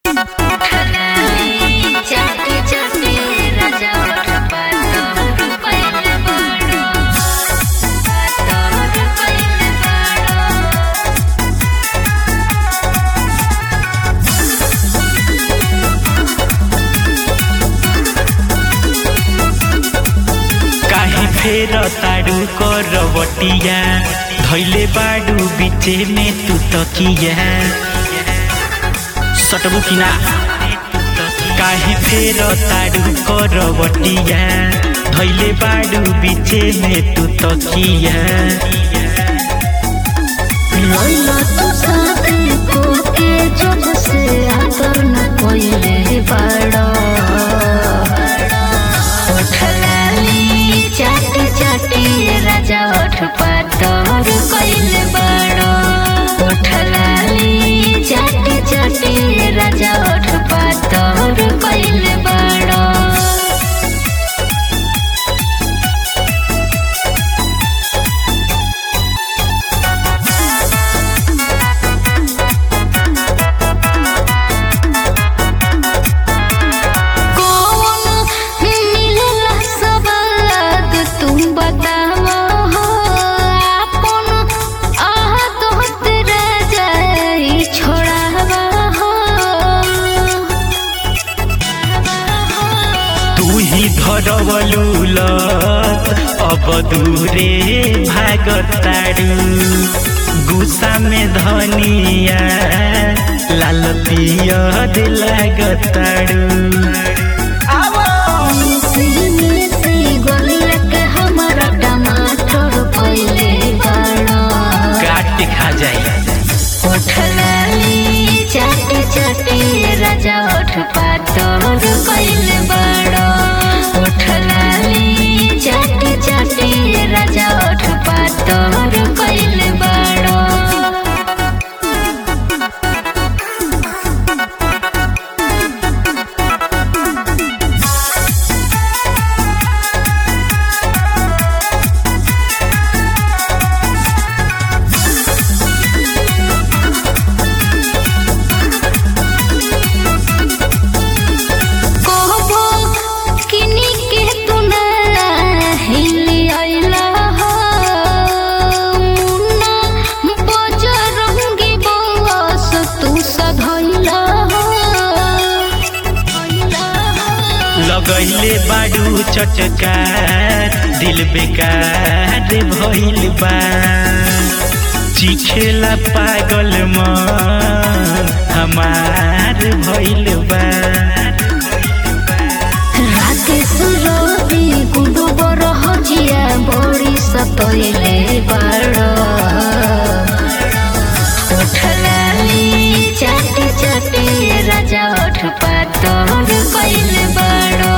फेर तारू करवटिया धैले बाडू बिचे में तू तकिया सटबू कि ना काहे फेर तारू करवटिया धैले बाडू बिचे में तू तकिया लैला तू साथे कोके जब से आदर न कोइले बाड़ा उठलाली चाट चाटी राजा उठ पातर कोइले बाड़ा उठलाली चाट चाटी राजा उठ पातर कोइले बाड़ा कौन मिलेला सवाद तुम बतावा हो आपन आह तोहत राजाई छोड़ावा हो तू ही धरवलू लत अब दूरे भागतारू गुस्सा में धनिया लाल पियर लागतारू सीने से गोलिया के हमारा टमाटर पहिले बाड़ा काट के खा जाए उठलाली चाटी चाटी राजा उठ पातर पहिले बाड़ा उठलाली चाटी चाटी राजा उठ पातर पहिले बाड़ा कहबो किनी के तू ना हिली आइला हो मुन्ना बजरंगी बस तू सधैला हो लगैले बाडू चटकार दिल बेकार भइल बा चिखेला पागल मन हमार भइल बा राकेश रवि गुडु बरह जिया बड़ी सतैले बाड़ उठलाली चाटी चाटी राजा उठ पातर कैले बाड़